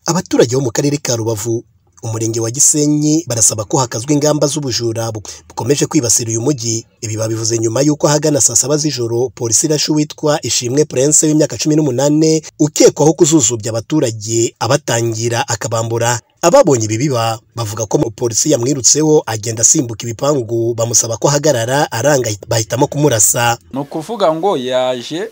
Abaturage bo mu karere ka Rubavu umurenge wa Gisenyi barasaba ko hakazwa ingamba z'ubujura bukomeje kwibasira uyu mujyi, ibi babivuze nyuma y'uko ahagana saa saba z'ijoro polisi irashe uwitwa Ishimwe Prince w'imyaka cumi n'umunani ukekwaho kuzuzubya abaturage abatangira akabambura, ababonye ibi biba bavuga ko polisi yamwirutseho agenda asimbuka ibipangu bamusaba ko ahagarara aranga bahitamo kumurasa. ni ukuvuga ngo yaje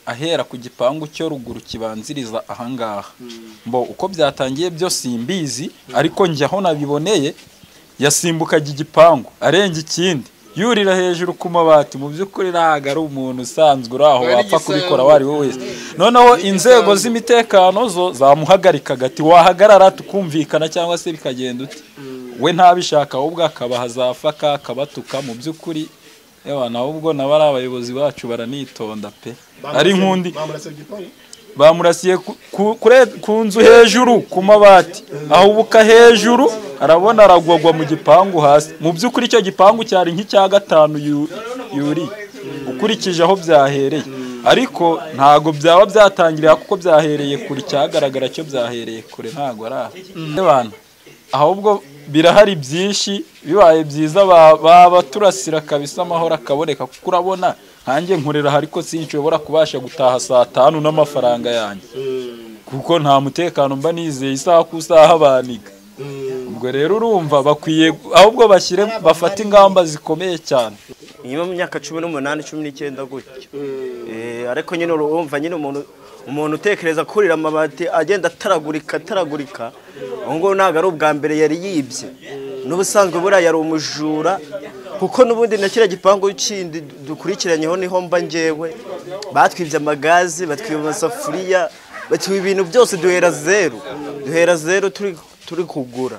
ahera ku gipangu cyo ruguru kibanziriza ahangaha mbo uko byatangiye byo simbizi ariko njye aho nabiboneye yasimbukaga igipangu arenga ikindi yurira hejuru ku mabati mu by'ukuri ntabwo ari umuntu usanzwe uri aho wapfa kubikora uwo ari we wese noneho inzego z'imitekano zo zamuhagarikaga ati wahagarara tukumvikana cyangwa se bikagenda uti we ntabishaka ahubwo akabaha zafaka akabatuka mu by'ukuri yewe nawe ubwo nabo ari abayobozi bacu baranitonda pe ari nk'undi bamurasiye ku- ku- kure- ku nzu hejuru ku mabati ahubuka hejuru arabona aragwagwa mu gipangu hasi mu by'ukuri icyo gipangu cyari nk'icya gatanu yu- yuri ukurikije aho byahereye ariko ntago byaba byatangiriye kuko byahereye kure cyagaragara cyo byahereye kure ntago ari aho Abantu, ahubwo birahari byinshi bibaye byiza ba- baba turasira kabisa amahoro akaboneka kuko urabona nkanjye nkorera ariko sinshobora kubasha gutaha saa tanu n'amafaranga yanjye kuko nta mutekano mba nizeye isaha ku isaha banika ubwo rero urumva bakwiye ahubwo bashyire bafate ingamba zikomeye cyane niba mu myaka cumi n'umunani cumi n'icyenda gutyo Eh, ariko nyine urumva nyine umuntu umuntu utekereza kurira amabati agenda ataragurika ataragurika ubu ngubu ntabwo ari ubwa mbere yari yibye n'ubusanzwe buriya yari umujura kuko n'ubundi na kiriya gipangu kindi dukurikiranyeho niho mba ngewe batwibye amagazi batwiba amasafuriya batwiba ibintu byose duhera zeru duhera zeru turi turi kugura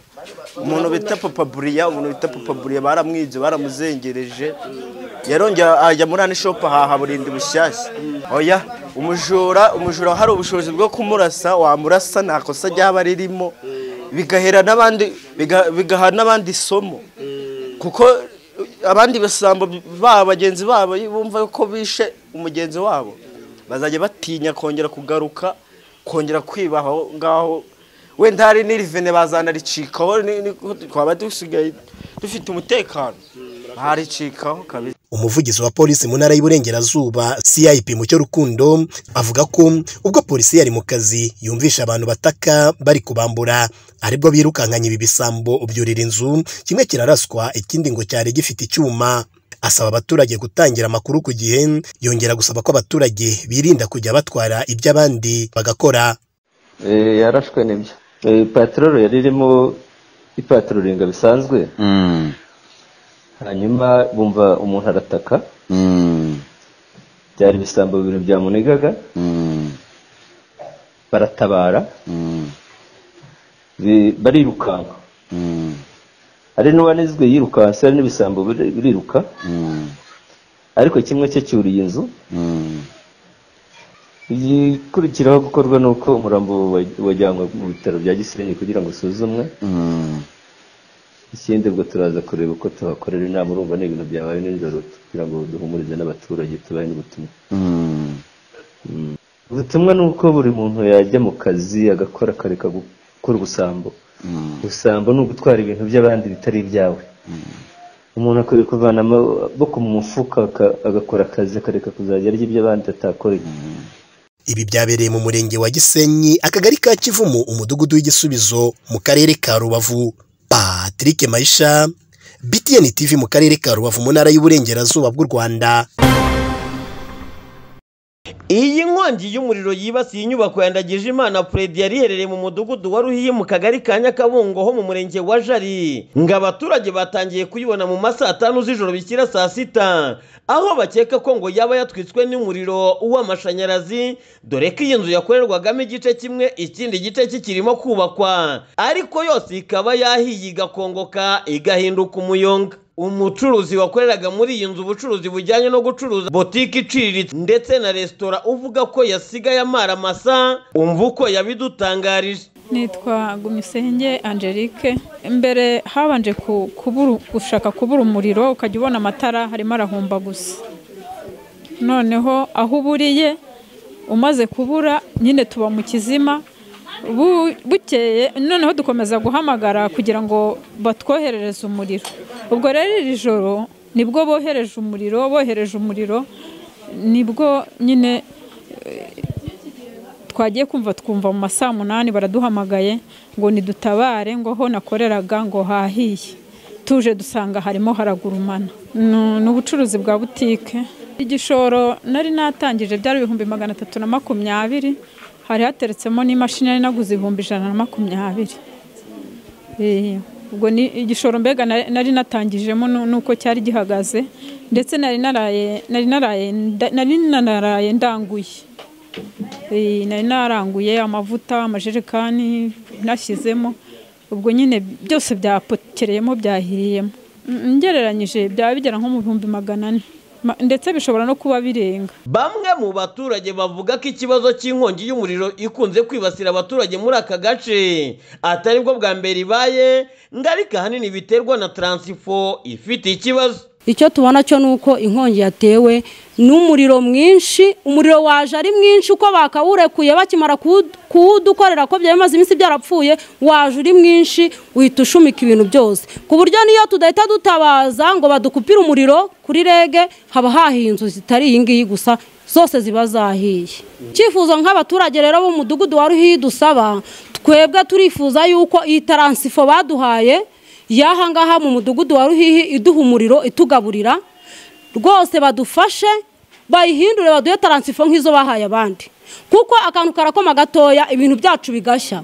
umuntu bita papa buriya umuntu bita papa buriya baramwibye baramuzengereje yarongera ajya muri ani shopu ahaha burindi bushyashya oya umujura umujura hari ubushobozi bwo kumurasa wamurasa nta kosa ryaba ririmo bigahera n'abandi biga- bigaha n'abandi isomo kuko abandi basambo baba bagenzi babo bumva ko bishe umugenzi wabo bazajya batinya kongera kugaruka kongera kwiba aho ngaho wenda hari n'irivene bazanaricikaho ni- ni- twaba dusigaye dufite umutekano baricikaho kabisa Umuvugizi wa polisi mu ntara y'Iburengerazuba CIP Mucyo Rukundo avuga ko ubwo polisi yari mu kazi yumvisha abantu bataka bari kubambura aribwo birukankanye ibi bisambo byurira inzu kimwe kiraraswa ikindi ngo cyari gifite icyuma asaba abaturage gutangira amakuru ku gihe yongera gusaba ko abaturage birinda kujya batwara iby'abandi bagakora Eh, yarashwe nibyo Eh, patrolo yari irimo ipatururinga bisanzwe Mm. hanyuma bumva umuntu arataka Mm. byari ibisambo bibiri byamunigaga Mm. baratabara Mm. bi- barirukanka Mm. hari n'uwanizwe yirukanse hari n'ibisambo biri- biriruka Mm. ariko kimwe cye cyuriye inzu Mm. igikurikiraho gukorwa ni uko umurambo wa- wajyanwe mu bitaro bya gisenyi kugira ngo usuzumwe Mm. ikindi ubwo turaza kureba uko tuhakorera inama urumva ni ibintu byabaye nijoro kugira ngo duhumurize n'abaturage tubahe n'ubutumwa Mm. ubutumwa ni uko buri muntu yajya mu kazi agakora akareka gukora ubusambo Mm. ubusambo ni ugutwara ibintu by'abandi bitari ibyawe umuntu akwiye kuvana amaboko mu mufuka aka- agakora akazi akareka kuzajya arya iby'abandi atakoreye Ibi byabereye mu murenge wa Gisenyi, akagari ka Kivumu, umudugudu w'igisubizo mu karere ka Rubavu. Patrick Maisha, BTN TV mu karere ka Rubavu mu ntara y'Iburengerazuba bw'u Rwanda. Iyi nkongi y'umuriro yibasiye inyubako ya Ndagijimana Puredi yari iherereye mu mudugudu wa Ruhiyi mu kagari ka Nyakabungo ho mu murenge wa Jari ngo abaturage batangiye kuyibona mu ma saa tanu z'ijoro bishyira saa sita aho bakeka ko ngo yaba yatwitswe n'umuriro w'amashanyarazi dore ko iyi nzu yakorerwagamo igice kimwe ikindi gice kikirimo kubakwa ariko yose ikaba yahiye igakongoka igahinduka umuyonga umucuruzi wakoreraga muri iyi nzu ubucuruzi bujyanye no gucuruza botike iciriritse ndetse na resitora uvuga ko yasigaye amara amasa umva uko yabidutangarije Nitwa Gumisenge Angelique. Mbere habanje ku- kubura- gushaka kubura umuriro ukajya ubona amatara harimo arahomba gusa. Noneho aho uburiye umaze kubura nyine tuba mu kizima bu- bukeye noneho dukomeza guhamagara kugira ngo batwoherereze umuriro ubwo rero iri joro nibwo bohereje umuriro bohereje umuriro nibwo nyine twagiye kumva twumva mu ma saa munani baraduhamagaye ngo nidutabare ngo ho nakoreraga ngo hahiye tuje dusanga harimo haragurumana ni ubucuruzi bwa butike igishoro nari natangije byari ibihumbi magana atatu na makumyabiri hari hateretsemo n'imashini nari naguze ibihumbi ijana na makumyabiri Eh, ubwo ni igishoro mbega na- nari natangijemo nu- nuko cyari gihagaze ndetse nari naraye nari naraye nda- nari naraye ndanguye Eh, nari naranguye amavuta amajerekani nashyizemo ubwo nyine byose byapokereyemo byahiriyemo Mm, ngereranyije byaba bigera nko mu bihumbi magana ane Ma- ndetse bishobora no kuba birenga Bamwe mu baturage bavuga ko ikibazo cy'inkongi y'umuriro ikunze kwibasira abaturage muri aka gace atari bwo bwa mbere ibaye ngo ariko ahanini biterwa na taransifo ifite ikibazo icyo tubona cyo ni uko inkongi yatewe n'umuriro mwinshi umuriro waje ari mwinshi uko bakawurekuye bakimara kuwu- kuwudukorera ko byari bimaze iminsi byarapfuye waje uri mwinshi uhita ushumika ibintu byose ku buryo n'iyo tudahita dutabaza ngo badukupire umuriro kuri rege haba hahiye inzu zitari iyi ngiyi gusa zose ziba zahiye icyifuzo nk'abaturage rero b'umudugudu wa ruhiyi dusaba twebwe turifuza yuko iyi taransifo baduhaye y'aha ngaha mu mudugudu wa ruhihi iduha umuriro itugaburira rwose badufashe bayihindure baduhe taransifo nk'izo bahaye abandi kuko akantu karakoma gatoya ibintu byacu bigashya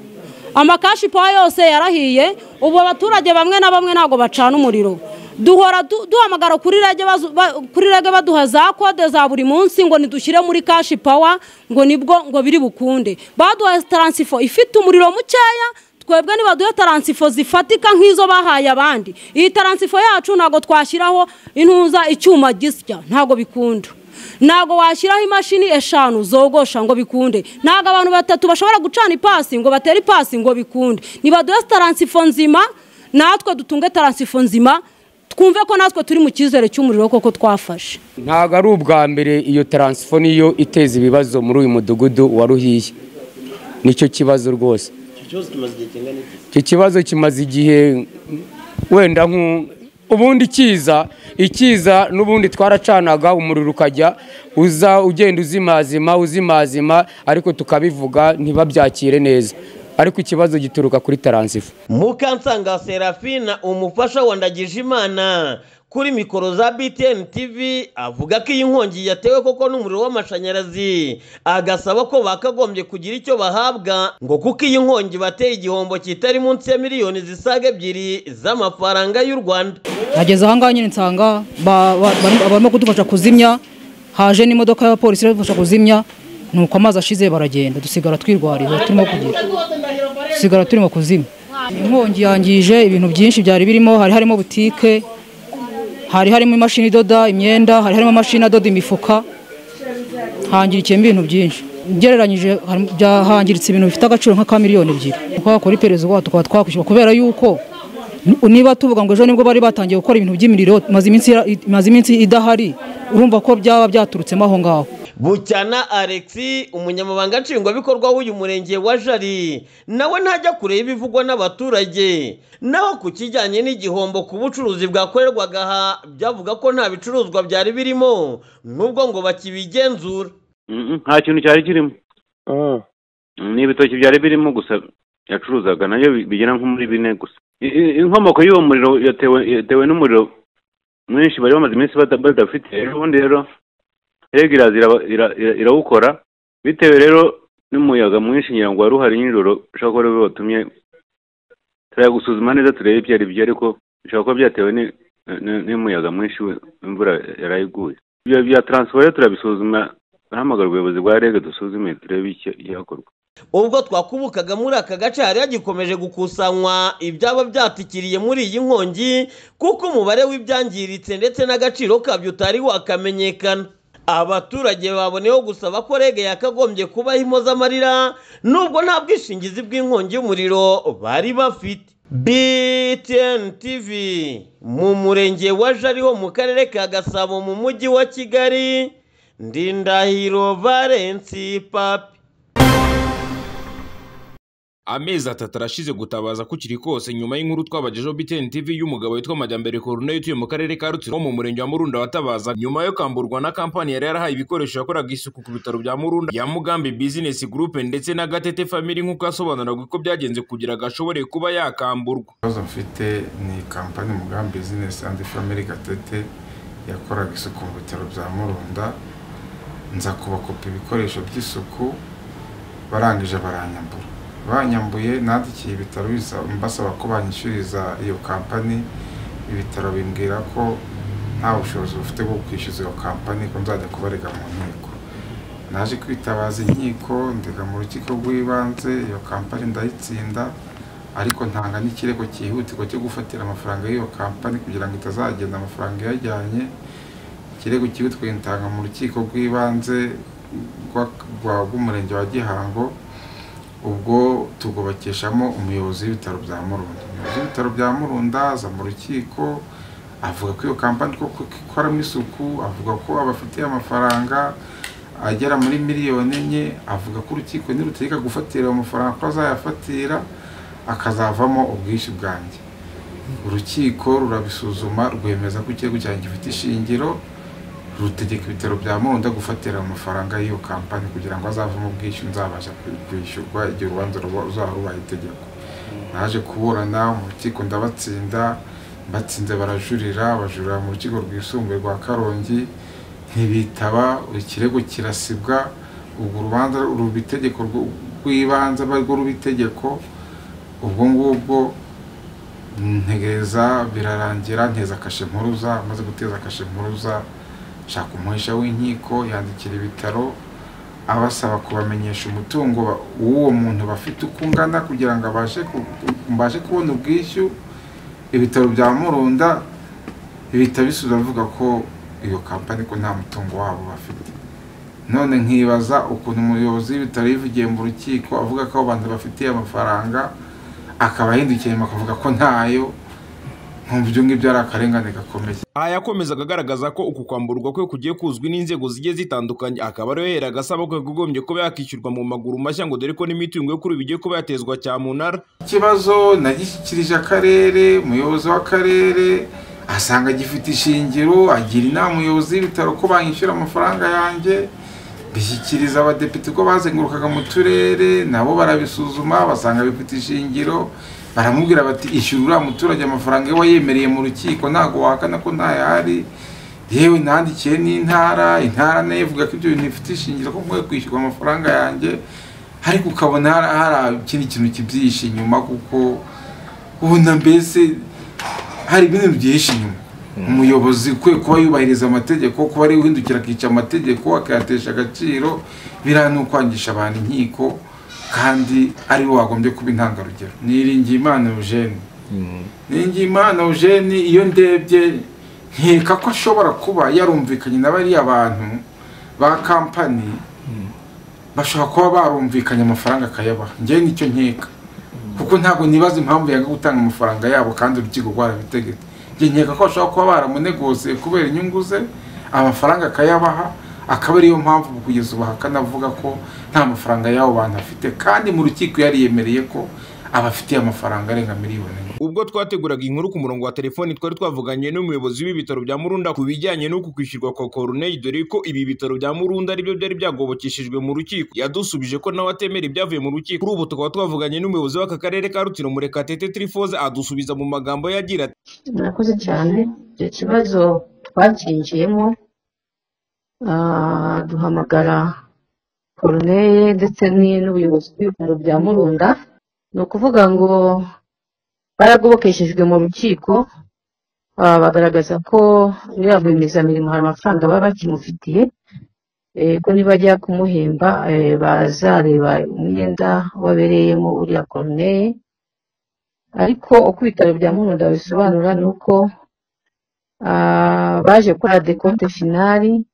amakashi pawa yose yarahiye ubu abaturage bamwe na bamwe ntabwo bacana umuriro duhora du- duhamagara kuri rege bazu- ba- kuri rege baduha za kode za buri munsi ngo nidushyire muri kashi pawa ngo nibwo ngo biri bukunde baduha taransifo ifite umuriro mukeya twebwe nibaduhe taransifo zifatika nk'izo bahaye abandi iyi taransifo yacu ntabwo twashyiraho intuza icyuma gisya ntabwo bikunda ntabwo washyiraho imashini eshanu zogosha ngo bikunde ntabwo abantu batatu bashobora gucana ipasi ngo batere ipasi ngo bikunde nibaduhe taransifo nzima natwe dutunge taransifo nzima twumve ko natwe turi mu cyizere cy'umuriro koko twafashe ntabwo ari ubwa mbere iyo taransifo niyo iteza ibibazo muri uyu mudugudu wa ruhiya nicyo kibazo rwose icyo kibazo kimaze igihe wenda nku- ubundi kiza ikiza n'ubundi twaracanaga umuriro ukajya uza ugenda uzimazima uzimazima ariko tukabivuga ntibabyakire neza ariko ikibazo gituruka kuri taransifo mukansanga serafina umufasha wa ndagijimana kuri mikoro za btn tv avuga ko iyi nkongi yatewe koko n'umuriro w'amashanyarazi agasaba ko bakagombye kugira icyo bahabwa ngo kuko iyi nkongi bateye igihombo kitari munsi ya miliyoni zisaga ebyiri z'amafaranga y'u rwanda ageze aha ngaha nyine nsanga ba- ba- bari- barimo kudufasha kuzimya haje n'imodoka y'abapolisi iradufasha kuzimya nuko amazi ashize baragenda dusigara twirwariza turimo kugira dusigara turimo kuzimya inkongi yangije ibintu byinshi byari birimo hari harimo butike hari harimo imashini idoda imyenda hari harimo amashini adoda imifuka hangirikiyemo ibintu byinshi ugereranyije hari- bya- hangiritse ibintu bifite agaciro nka ka miliyoni ebyiri twakora iperereza ubwaho tukaba twakwishyura kubera yuko ni- niba tuvuga ngo ejo nibwo bari batangiye gukora ibintu by'imiriro imaze iminsi yara- imaze iminsi idahari urumva ko byaba byaturutsemo aho ngaho bucyana alexi umunyamabanga nshingwabikorwa w'uyu murenge wa jari nawe ntajya kure y'ibivugwa n'abaturage naho ku kijyanye n'igihombo ku bucuruzi bwakorerwaga aha byavuga ko nta bicuruzwa byari birimo nubwo ngo bakibigenzura Mm, nta kintu cyari kirimo Mm, ni ibitoki byari birimo gusa yacuruzaga nabyo bi- bigera nko muri bine gusa I- i- inkomoko y'uwo muriro yatewe yatewe n'umuriro mwinshi bari bamaze iminsi bata- badafite ejo bundi rero rege iraza iraba- ira- ira- irawukora bitewe rero n'umuyaga mwinshi ngira ngo wari uhari nijoro bishobora kuba aribo batumye turayagusuzuma neza turebe ibyo ari byo ariko bishobora kuba byatewe ni- ni- n'umuyaga mwinshi we- imvura yarayiguye ibyo bya taransifo rero turabisuzuma hamagara ubuyobozi bwa rege dusuzume turebe icyo cyakorwa ubwo twakubukaga muri aka gace hari hagikomeje gukusanywa ibyaba byatikiriye muri iyi nkongi kuko umubare w'ibyangiritse ndetse n'agaciro kabyo utari wakamenyekana abaturage baboneyeho gusaba ko rege yakagombye kubaho impozamarira nubwo nta bwishingizi bw'inkongi y'umuriro bari bafite btn tv mu murenge wa jariho mu karere ka gasabo mu mujyi wa kigali ndindahiro valensi papi amezi atatu arashize gutabaza kukiri kose nyuma y'inkuru twabagejeho BTN TV y'umugabo witwa Majyambere Corneille utuye mu karere ka Rutsiro wo mu murenge wa Murunda watabaza nyuma yo kwamburwa na kampani yari yarahaye ibikoresho yakoraga isuku ku bitaro bya Murunda ya Mugambi Business Group ndetse na Gatete Family nk'uko yasobanuraga uko byagenze kugira ngo ashobore kuba yakamburwa ikibazo mfite ni kampani mugambi bizinesi andi famili gatete yakoraga isuku mu bitaro bya murunda nza kubakopa ibikoresho by'isuku barangije baranyambura banyambuye nandikiye ibitaro bisa- mbasaba ko banyishyuriza iyo kampani ibitaro bimbwira ko nta bushobozi bufite bwo kwishyuza iyo kampani ko nzajya kubarega mu nkiko naje kwitabaza inkiko ndega mu rukiko rw'ibanze iyo kampani ndayitsinda ariko ntanga n'ikirego cyihutirwa cyo gufatira amafaranga y'iyo kampani kugira ngo itazagenda amafaranga iyajyanye ikirego cyihutirwa gitanga mu rukiko rw'ibanze rwa- rwa- rw'umurenge wa gihango ubwo tugobakeshamo umuyobozi w'ibitaro bya murunda umuyobozi w'ibitaro bya murunda aza mu rukiko avuga ko iyo kampani koko ko ikoramo isuku avuga ko abafitiye amafaranga agera muri miliyoni enye avuga ko urukiko nirutegeka gufatira ayo mafaranga ko azayafatira akazavamo ubwishyu bwanjye urukiko rurabisuzuma rwemeza ko ikirego cyanjye gifite ishingiro rutegeka ibitaro bya munda gufatira amafaranga y'iyo kampani kugira ngo azavemo ubwishyu nzabasha kwi- kwishyurwa igihe urubanza ruba- ruzaba rubaye itegeko naje kuburana mu rukiko ndabatsinda batsinze barajurira bajurira mu rukiko rwisumbuye rwa karongi ntibitaba ikirego kirasibwa ubwo urubanza ruba itegeko rw- rw'ibanze aba rwo ruba itegeko ubwo ngubwo ntegereza birarangira nteza kashe mpuruza maze guteza kashe mpuruza nshaka umuhesha w'inkiko yandikira ibitaro abasaba kubamenyesha umutungo ba- w'uwo muntu bafite uko ungana kugira ngo abashe ku- mbashe kubona ubwishyu ibitaro bya murunda bitabisubiza bavuga ko iyo kampani ko nta mutungo wabo bafite none nkibaza ukuntu umuyobozi w'ibitaro yivugiye mu rukiko avuga ko abo bantu bafitiye amafaranga akaba ahindukiye nyuma akavuga ko ntayo nkumva ibyo ngibyo ari akarengane gakomeye aha yakomezaga agaragaza ko uku kwamburwa kwe kugiye kuzwi n'inzego zigiye zitandukanye akaba ariyo yaheraga asaba ko yagombye kuba yakishyurwa mu maguru mashya ngo dore ko n'imitungo yo kuri ubu igiye kuba yatezwa cyamunara ikibazo nagishyikirije akarere umuyobozi w'akarere asanga gifite ishingiro agira inama umuyobozi w'ibitaro ko banyishyura amafaranga yanjye bishyikiriza abadepite ko bazengurukaga mu turere nabo barabisuzuma basanga bifite ishingiro baramubwira bati ishyura uriya muturage amafaranga we yemereye mu rukiko ntabwo wahakana ko ntayahari yewe nandikiye n'intara intara nayo ivuga ko ibyo bintu bifite ishingiro ko mwe kwishyurwa amafaranga yanjye ariko ukabona hari hari ikindi kintu kibyihishe inyuma kuko ubona mbese hari ibintu byihishe inyuma umuyobozi kwe kuba yubahiriza amategeko kuba ari uhindukira akica amategeko akayatesha agaciro biriya ni ukwangisha abantu inkiko kandi ari we wagombye kuba intangarugero niringiye imana eugene niringiye imana eugene iyo ndebye nkeka ko ashobora kuba yarumvikanye na bariya bantu ba kampani bashobora kuba barumvikanye amafaranga akayabaha njyewe nicyo nkeka kuko ntabwo nibaza impamvu yanga gutanga amafaranga yabo kandi urukiko rwarabitegetse njye nkeka ko bashobora kuba baramunegosiye kubera inyungu ze amafaranga akayabaha akaba ariyo mpamvu kugeza ubu ahakana avuga ko nta mafaranga y'abo bantu afite kandi mu rukiko yariyemereye ko abafitiye amafaranga arenga miliyoni enye ubwo twateguraga inkuru ku murongo wa telefoni twari twavuganye n'umuyobozi w'ibitaro bya murunda ku bijyanye n'uku kwishyurwa kwa koruneri dore ko ibi bitaro bya murunda aribyo byari byagobokeshejwe mu rukiko yadusubije ko nawe atemera ibyavuye mu rukiko kuri ubu tukaba twavuganye n'umuyobozi w'aka karere ka rutiro murekatete trifoze adusubiza mu magambo ye agira ati murakoze cyane icyo kibazo twacyinjiyemo ah, duhamagara koruneye ndetse ni- n'ubuyobozi bw'ibitaro bya murunda ni ukuvuga ngo baragobokeshejwe mu rukiko ah, bagaragaza ko muri ya rwiyemezamirimo hari amafaranga baba bakimufitiye eh, ko nibajya kumuhemba eh, bazareba umwenda wabereyemo uriya koruneye ariko uko ibitaro bya murunda bisobanura ni uko ah, baje gukora dekote finari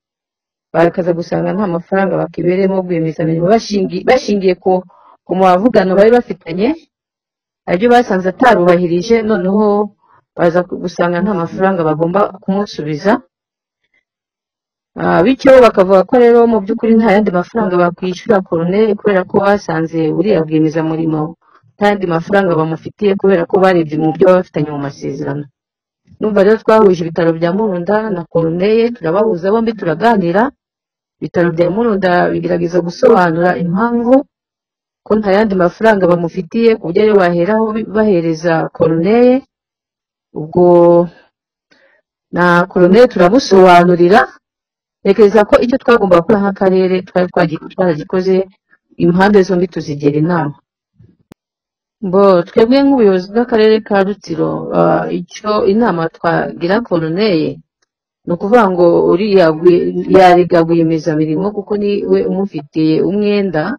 bakaza gusanga nta mafaranga bakibereyemo rwiyemezamirimo bashingi- bashingiye ku ku mavugano bari bafitanye aribyo basanze atarubahirije noneho baza ku- gusanga nta mafaranga bagomba kumusubiza Ah, bityo bakavuga ko rero mu by'ukuri nta yandi mafaranga bakwishyura koruneri kubera ko basanze buriya bwiyemeza murimo n'andi mafaranga bamufitiye kubera ko barebye mu byo baba bafitanye mu masezerano numva rero twahuje ibitaro bya murunda na koruneye turabahuza bombi turaganira ibitaro bya murunda bigerageza gusobanura impamvu ko nta yandi mafaranga bamufitiye ku buryo ayo baheraho bahereza koruneye ubwo na koruneye turamusobanurira ntekereza ko icyo twagomba gukora nk'akarere twari twagi- twaragikoze impande zombi tuzigira inama bo twebwe nk'ubuyobozi bw'akarere ka rutsiro ah, icyo inama twagira koruneye ni ukuvuga ngo uriya gwi- yarega rwiyemezamirimo kuko ni we umufitiye umwenda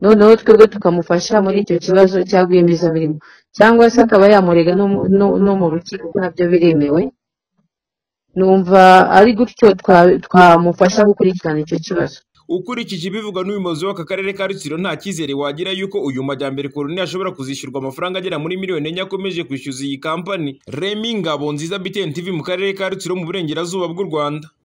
noneho twebwe tukamufasha muri icyo kibazo cya rwiyemezamirimo cyangwa se akaba yamurega no mu- no- no mu rukiko kuko nabyo biremewe numva ari gutyo twa- twamufasha gukurikirana icyo kibazo ukurikije ibivuga n'umuyobozi w'aka karere ka rutsiro nta cyizere wagira yuko uyu majyambere koroni ashobora kuzishyurwa amafaranga agera muri miliyoni enye akomeje kwishyuza iyi kampani remi ngabo nziza btn tv mu karere ka rutsiro mu burengerazuba bw'u rwanda